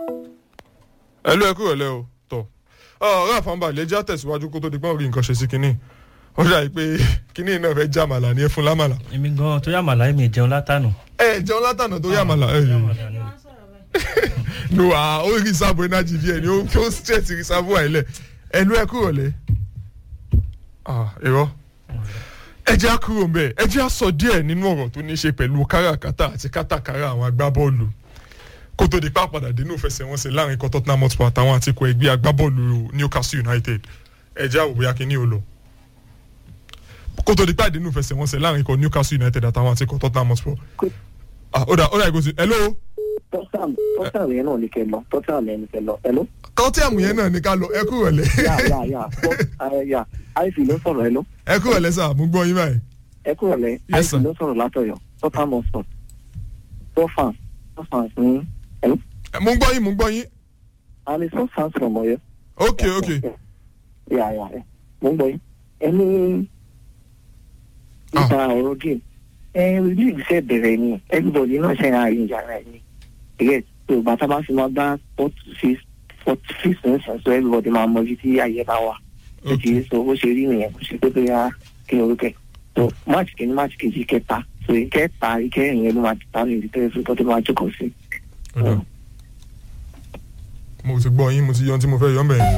ẹ ló ẹ kúrò lẹ o tọ ọ̀rọ̀ àfọ̀nbalẹ̀ jẹ́ àtẹ̀síwájú kó tó di pọ́n rí nǹkan ṣe sí kinní ó dà pé kinní náà fẹ́ já màlà ní ẹ fún lámàlà. èmi gan tó yà màlá mi jẹun látànà. ẹ jẹun látànà tó yà màlà ẹ no ah ó rí sábò energy díẹ̀ ni ó ó stress rí sábò àìlẹ̀ ẹ ló ẹ kúrò lẹ ah irọ́ ẹ jẹ́ àkúrò mbẹ́ ẹ jẹ́ àsọ díẹ̀ nínú ọ̀rọ̀ tó ní í ṣe pẹ̀lú káràkátà àti kátàkárà àwọn agbábọ́ọ̀lù kó tó di pa padà dénú fẹsẹ̀wọnsẹ̀ láàrin ikọ̀ Tottenham Hotspur àtàwọn àti ikọ̀ ẹgbẹ́ agbábọ́ọ̀lù Newcastle United ẹ jẹ́ àwòrán akínní o lọ kó tó di pa dénú fẹsẹ̀wọnsẹ̀ láàrin ikọ̀ Newcastle United àtàwọn àti ikọ̀ Tottenham Hotspur ah ó dà ó dà ìgòsí hello tọ́sàm tọ́sàm yẹn náà ní kẹ lọ tọ́sàm yẹn ní kẹ lọ hello. Tottenham yẹn náà ní ká lọ ẹ kúrò lẹ yà yà yà bọ́ yà àìsí ló sọ̀rọ̀ hello. ẹ kúrò lẹ sà mú gbọ́ yín báyìí ẹ kúrò lẹ Yes, àìsí sir. ló sọ̀rọ̀ látọ̀yọ̀ tọ́sàm ọ̀sán tọ́fàn tọ́fàn ní hello. mú gbọ́ yín mú gbọ́ yín àmì tọ́fàn from Ọ̀yọ́. ok ok yà yà yà mo ń gbọ́ yín ẹni nípa ọ̀rọ̀ game ẹ league ṣe bẹ̀rẹ̀ ni everybody náà ṣe àárín yàrá ẹ̀ ni ẹ̀yẹ tó bàtà bá fi máa bá forty six forty six nìkan so everybody máa mọ ibi tí ayé bá wà ó ok ti sọ bó ṣe rí nìyẹn kò sí pé bóyá kí ni orúkẹ so match kìíní match kejì kẹta so ìkẹta ìkẹyìn yẹn ló máa ta ní ìdíkẹ́ fún tó máa jókòó sí. ó dà. mo ti gbọ́ yín mo ti yọ ohun tí mo fẹ́ yọ mẹ́rin.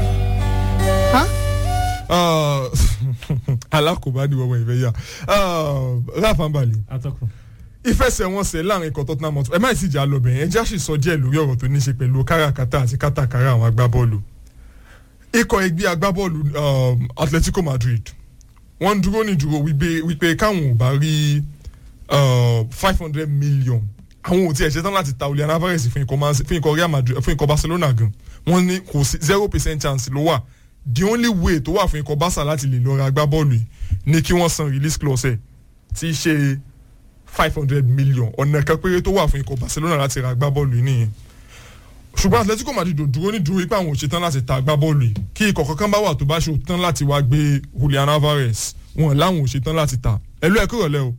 alákòóbá ni wọ́n ìfẹ́ yà ráfà balẹ̀ atọ́kùn. ìfẹsẹ̀wọnsẹ̀ láàrin ikọ̀ Tottenham Hotspur ẹ má sì jà lọ́bẹ̀ yẹn jáṣì sọ díẹ̀ lórí ọ̀rọ̀ tó ní ṣe pẹ̀lú káràkátà àti kátàkárà àwọn agbábọ́ọ̀lù ikọ̀ ẹgbẹ́ agbábọ́ọ̀lù um, Atletico Madrid wọ́n ń dúró ní dúró wípé wípé káwọn ò bá rí five hundred million àwọn ò tiẹ̀ ṣetán láti ta Julian Alvarez fún ikọ̀ Man- fún ikọ̀ Real Madrid fún ikọ̀ Barcelona gan wọ́n ní kò sí zero percent chance ló wà the only way tó wà fún ikọ̀ Barca láti lè lọ ra agbábọ́ọ̀lù yìí ni kí wọ́n san release clause ẹ̀ tí í ṣe five hundred million ọ̀nà kan péré tó wà fún ikọ̀ Barcelona láti ra agbábọ́ọ̀lù yìí nìyẹn ṣùgbọ́n Atletico Madrid ò dúró ní dúró ipá àwọn ò ṣetán láti ta agbábọ́ọ̀lù yìí kí ikọ̀ kankan bá wà tó bá ṣe tán láti wá gbé Julian Alvarez wọn láwọn ò ṣetán láti ta ẹlú ẹ kúrò lẹ o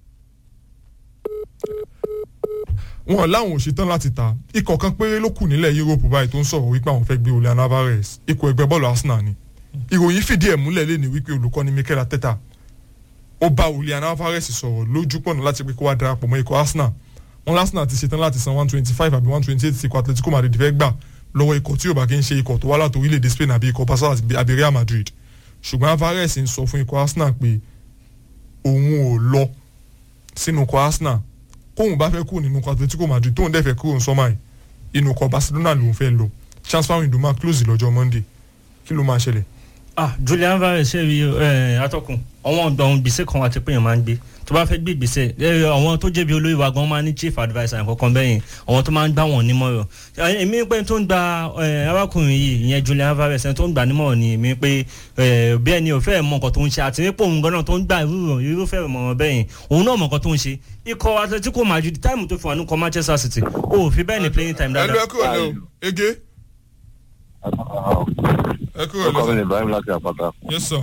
wọn láwọn ò ṣetán láti ta ikọ̀ kan péré ló kù nílẹ̀ Europe báyìí tó ń sọ̀rọ̀ wípé àwọn fẹ́ gbé Julian Alvarez ikọ̀ ẹgbẹ́ bọ́ọ̀lù Arsenal ni ìròyìn fìdí ẹ̀ múlẹ̀ lé ní wípé olùkọ́ni Mikel Arteta ó bá Julian Alvarez sọ̀rọ̀ lójú pọ̀nà láti pé kó wá darapọ̀ mọ́ ikọ̀ Arsenal wọn Arsenal ti ṣetán láti san one twenty five àbí one twenty eight ikọ̀ Atletico Madrid fẹ́ gbà lọ́wọ́ ikọ̀ tí yóò bá kí ń ṣe ikọ̀ tó wá láti orílẹ̀-èdè Spain àbí ikọ̀ Barca àbí Real Madrid ṣùgbọ́n Alvarez ń sọ fún ikọ̀ Arsenal pé òun ò lọ sínú ikọ̀ Arsenal kóun bá fẹ́ kúrò nínú ikọ̀ Atletico Madrid tóun dẹ̀ fẹ́ kúrò ní sọ́mà yìí inú ikọ̀ Barcelona lòun fẹ́ lọ transfer window máa close lọ́jọ́ Monday kí ló máa ṣẹlẹ̀ ah Julian Alvarez ṣe rí ẹ atọ́kùn àwọn ọ̀dọ́ ohun gbèsè kan àti pé èèyàn máa ń gbé tó bá fẹ́ gbé gbèsè ẹ àwọn tó jẹ̀bi olórí wa gan máa ní chief adviser kankan bẹ́yìn àwọn tó máa ń gbà wọ́n nímọ̀ràn ẹ, èmi pé tó ń gba ẹ, arákùnrin yìí ìyẹn Julian Alvarez ẹni tó ń gbà nímọ̀ràn ni èmi pé ẹ, bí ẹni ò fẹ́ mọ nǹkan tó ń ṣe àti nípò òun gan-an tó ń gbà irú irúfẹ́ ìmọ̀ràn bẹ́yìn òun náà mọ nǹkan tó ń ṣe ikọ̀ Atletico Madrid táìmù tó fi wà ní kọ Manchester City ó fi bẹ́ẹ̀ ni playing time ẹlú dáadáa ẹ kúrò lẹ o ege ẹ kúrò orúkọ mi lẹ ni Ibrahim láti àpáta yes sir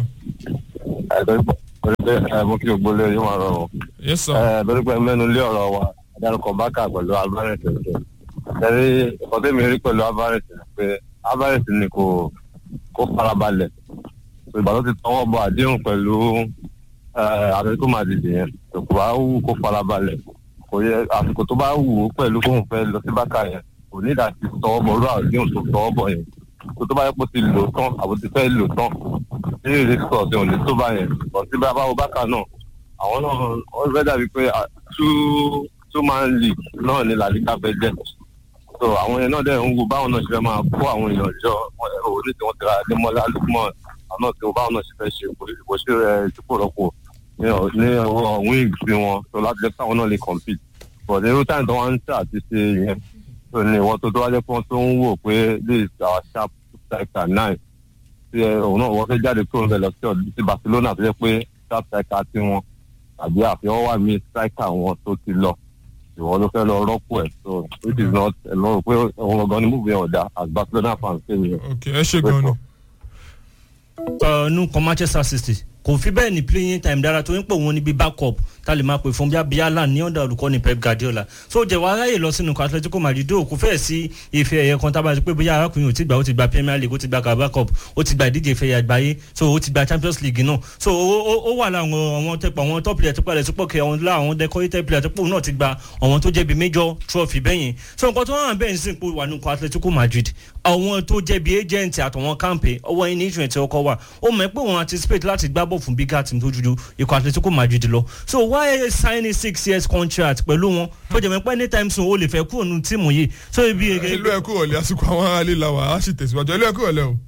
ẹ mo kí gbogbo lé yóò máa rọrùn yes sir ẹ lórí pé mẹ́nu lé ọ̀rọ̀ wa adarúkọ bákà pẹ̀lú Alvarez ẹ̀ṣẹ̀ ẹ̀rí ọ̀tẹ́ mi rí pẹ̀lú Alvarez ni pé Alvarez ni kò kó farabalẹ̀ ìgbà tó ti tọwọ́ bọ àdéhùn pẹ̀lú Atletico Madrid yẹn kò bá wù kó farabalẹ̀ kò yẹ àsìkò tó bá wù ú pẹ̀lú kóun fẹ́ lọ sí bákà yẹn kò ní ìdá ti tọwọ́ bọ orú àdéhùn tó tọwọ́ bọ yẹn kó tó bá yẹ kó ti lò tán àbò ti fẹ́ lò tán ní ìrísí ọ̀sẹ̀ òní tó bá yẹn bọ̀ sí bá báwo bákà náà àwọn náà wọ́n fẹ́ dàbí pé ah, two two man league náà ni làlíkà fẹ́ jẹ́ so àwọn yẹn náà dẹ̀ ń wo báwọn náà ṣe fẹ́ máa kó àwọn èèyàn jọ òun ní tí wọ́n ti ra Adémọ́lá Lukman àwọn náà tí wọ́n báwọn náà ṣe fẹ́ ṣe kò sí rẹ̀ dípò rọ́pò ní ọ- ní ọwọ́ wings sí wọn so láti jẹ́ káwọn náà lè compete but ní irú time tó wọ́n ń tà àti ṣe yẹn so ní ìwọ́n tó tó wá jẹ́ pé wọ́n tó ń wò pé this is our sharp striker nine tí ẹ, òun náà wọ́n fẹ́ jáde kúrò níbẹ̀ lọ sí ọ̀dún sí Barcelona tó jẹ́ pé sharp striker tí wọn àbí àfihàn wà mí striker wọn tó ti lọ ìwọ ló fẹ́ lọ rọ́pò ẹ̀ so which is not ẹ̀ lọ́rọ̀ pé òun ọ̀gán ni múbi ọ̀dà as Barcelona fans ṣe nìyẹn. ok ẹ ṣe gan ni uh, nu kọ Manchester City kò fi bẹ́ẹ̀ ní playing time dára tó ń pè wọ́n níbi backup tá a lè máa pè fún bíi abiyalan ní ọ̀dà olùkọ́ni pep guardiola so jẹ́ wàá ráyè lọ sínú atletico madrid ó kò fẹ́ẹ̀ sí ife ẹ̀yẹ kan tábà pé bóyá arákùnrin ò ti gbà ó ti gba premier league ó ti gba carabao cup ó ti gba ìdíje ìfẹ̀yà àgbáyé so ó ti gba champions league náà so ó wà láwọn àwọn tẹpọ àwọn top player tó palẹ̀ tó pọ̀ kẹ́ àwọn lá àwọn decorated player tó pọ̀ náà ti gba àwọn tó jẹ́ bíi major trophy bẹ́yìn so nǹkan tó hàn bẹ́ẹ̀ ń sìn pé wà nínú atletico madrid àwọn tó jẹ́ bíi agent àtàwọn campaign ọwọ́ yín ní ìṣúná tí ọkọ̀ wà ó mọ̀ pé wọ́n anticipate láti gbá bọ̀ fún bigger team tó ju ikọ̀ atletico madrid lọ so why signing six years contract pẹ̀lú wọn tó jẹ́ pé anytime soon o lè fẹ́ kúrò nínú tíìmù yìí so ibi. ìlú ẹ̀kú ọ̀lẹ́ àsìkò àwọn aráàlú la wà á sì tẹ̀síwájú ìlú ẹ̀kú ọ̀lẹ́ o.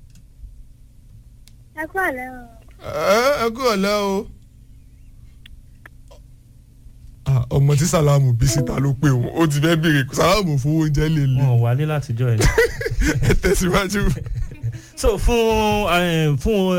ẹkú ọ̀lẹ́ o. ẹ̀kú ọ̀lẹ́ o. ọmọ tí sàlámù bí síta ló pé òun ó ti fẹ́ béèrè sàlámù fún oúnjẹ lè lè. wọn ò wálé látijọ́ ẹ̀. ẹ tẹ̀síwájú so fún fún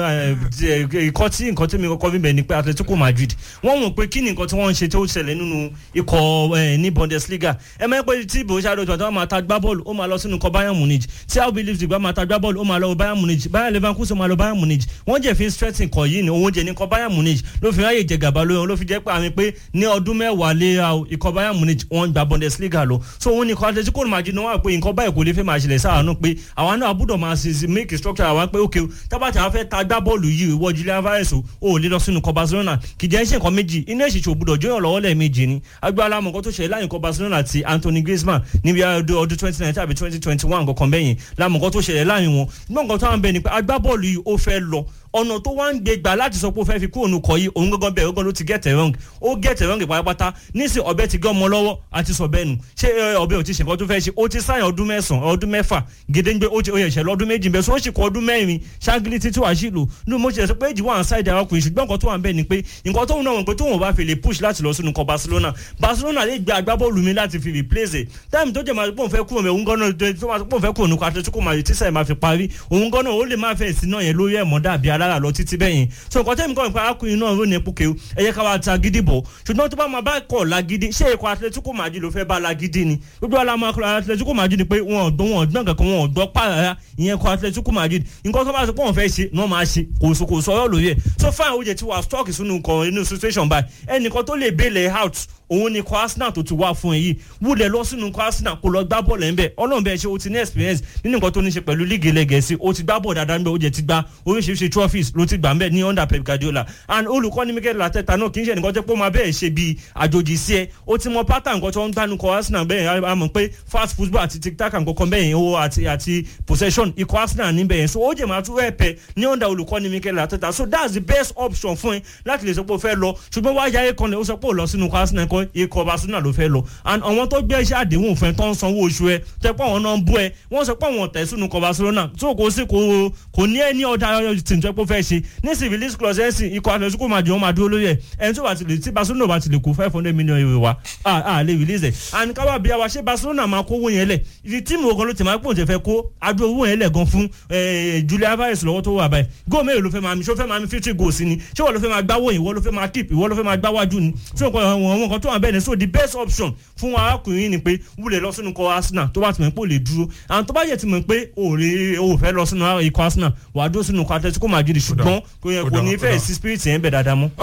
ikọ́ tí nǹkan tí mi kọ́kọ́ bí bẹ̀ ni pé atletico madrid wọ́n mọ̀ pé kí ni nǹkan tí wọ́n ń ṣe tí ó ṣẹlẹ̀ nínú ikọ̀ ní bundesliga ẹ mọ̀ pé tí borussia dortmund tó máa ta gbá bọ́ọ̀lù ó máa lọ sínú ikọ̀ bayern munich tí rb leipzig bá máa ta gbá bọ́ọ̀lù ó máa lọ bayern munich bayern leverkusen máa lọ bayern munich wọ́n jẹ́ fi stressing kọ̀ yìí ni òun jẹ́ ní ikọ̀ bayern munich ló fi ráyè jẹ gàba lóyún ló fi jẹ́ pé àmì pé ní ọdún mẹ́wàá lé ikọ̀ bayern munich wọ́n gba bundesliga lọ so òun ni ikọ̀ atletico madrid náà wà pé nǹkan báyìí kò lè fẹ́ máa ṣẹlẹ̀ sáà náà pé àwọn náà àbúdọ̀ máa ṣe make structure àwọn pé ok tábàtì àwọn fẹ́ ta gbá bọ́ọ̀lù yìí ìwọ julian alvarez o ò lè lọ sínú kọ barcelona kì í jẹ́ ṣe nǹkan méjì iná ìṣèṣe òbúdọ̀ jóyàn lọ́wọ́ lẹ́ẹ̀mejì ni agbára amọ̀kọ́ tó ṣẹlẹ̀ láyìn kọ barcelona àti anthony griezmann níbi ọdún twenty nineteen àbí twenty twenty one kankan bẹ́yìn lámọ̀kọ́ tó ṣẹlẹ̀ láyìn wọn nígbà nǹkan tó wà ń bẹ ni pé agbábọ́ọ̀lù yìí ó fẹ́ lọ ọ̀nà tó wá ń gbé gbà láti sọ pé ó fẹ́ fi kúrò nukọ̀ yìí òun gangan bẹ́ẹ̀ gangan ló ti get it wrong ó get it wrong pátápátá nísìn ọbẹ̀ ti gé ọmọ lọ́wọ́ àti sọ bẹ́ẹ̀ nù ṣé ọbẹ̀ ò ti ṣe nǹkan tó fẹ́ ṣe ó ti sáyìn ọdún mẹ́sàn-án ọdún mẹ́fà gédéńgbé ó ti ó yẹ ṣẹlẹ̀ ọdún méjì bẹ́ẹ̀ sọ ó sì kọ ọdún mẹ́rin ṣáàgìlì títí wàá sí lò ní mo ṣe sọ pé èjì wà ń ṣáìdì arákùnrin ṣùgbọ́n nǹkan tó wà ń bẹ̀ ni pé nǹkan tó ń náà wọ̀ pé tóun bá fi lè push láti lọ sínú kọ barcelona barcelona lè gba agbábọ́ọ̀lù mi láti fi replace ẹ̀ táìmù tó jẹ́ máa pọ̀ fẹ́ kúrò mẹ́ òun gan-an tó máa pọ̀ fẹ́ kúrò nù atletico madrid tíṣà ẹ̀ máa fi parí òun gan-an ó lè máa fẹ́ sí náà yẹn lórí ẹ̀mọ́ dàbí alára lọ títí bẹ́yìn so nǹkan tẹ́mi kọ́ nípa arákùnrin náà ló ní epo kéwù ẹ yẹ ká wá ta gidi bọ̀ ṣùgbọ́n tó bá máa bá kọ̀ lágídí ṣé ikọ̀ atletico madrid ló fẹ́ bá lágídí ni gbogbo alamọ atletico madrid ni pé wọn ò gbọ́ wọn ò gbọ́n kankan wọn ò gbọ́ pààrà ìyẹn ikọ̀ atletico madrid nǹkan tó bá sọ pé wọn fẹ́ ṣe ni wọ́n máa ṣe kò sọ kò sọ̀rọ̀ lóye ẹ̀ so fine oye ti wà stock sínú nǹkan inú situation báyìí ẹnìkan tó lè bèèlè out òun ni kọ arsenal tó ti wá fún ẹ yìí wúlẹ̀ lọ sínú kọ arsenal kó lọ gbá bọ́ọ̀lù ẹ̀ ń bẹ̀ ọlọ́run bẹ́ẹ̀ ṣe o ti ní experience nínú nǹkan tó ní ṣe pẹ̀lú líìgì ilẹ̀ gẹ̀ẹ́sì o ti gbá bọ́ọ̀lù dáadáa ń bẹ̀ o jẹ́ ti gba oríṣiríṣi trophies ló ti gbà ń bẹ̀ ní under pep guardiola and olùkọ́ni mikel lateta náà kì í ṣe nǹkan tẹ́ pé ó máa bẹ́ẹ̀ ṣe bíi àjòjì sí ẹ o ti mọ pattern nǹkan tó ń gbánu kọ arsenal bẹ́ẹ̀ a mọ̀ pé fast football àti tic tac nǹkan bẹ́ẹ̀ yẹn o àti àti possession ikọ̀ arsenal níbẹ̀ yẹn so ó jẹ́ máa tún rẹ̀ pẹ́ ní under olùkọ́ni mikel lateta so that's the best option fún ẹ láti lè sọ pé o fẹ́ lọ ṣùgbọ́n wáyà ẹ̀ kan lè ó sọ pé ó lọ sínú ikọ̀ arsenal ikọ̀ barcelona ló fẹ́ lọ and àwọn tó gbé iṣẹ́ àdéhùn fún ẹ tó ń sanwó oṣù ẹ tẹ pé àwọn náà ń bú ẹ wọ́n sọ pé àwọn ọ̀tẹ̀ sínú ikọ̀ barcelona tó kò sí kò kò ní ẹni ọ̀dà tí n tẹ́ pé fẹ́ ṣe ní sí release clause ẹ̀ sìn ikọ̀ atletico máa jẹun máa dúró lórí ẹ̀ ẹni tó bá ti lè tí barcelona bá ti lè kó five hundred million euro wa a lè release ẹ̀ and káwá bí wa ṣé barcelona máa kó owó yẹn lẹ̀ ìdí tíìmù ogun ló ti máa pòun tẹ fẹ́ kó adó owó yẹn lẹ̀ gan fún julia alvarez lọ́wọ́ tó wà báyìí góò mélòó ló fẹ́ máa mi ṣó fẹ́ máa mi fifty goals ni ṣé wọ́n ló fẹ́ máa gbáwó ìwọ ló fẹ́ máa keep ìwọ ló fẹ́ máa gbáwájú ni so àwọn nǹkan tó wà bẹ́ẹ̀ ni so the best option fún arákùnrin ni pé wúlẹ̀ lọ sínú ikọ̀ arsenal tó bá ti mọ̀ pé ó lè dúró àwọn tó bá yẹ ti mọ̀ pé òòrè ò fẹ́ lọ sínú ikọ̀ arsenal wàá dúró sínú ikọ̀ atletico madrid ṣùgbọ́n kò ní fẹ́ sí spirit yẹn bẹ̀ dáadáa mọ́.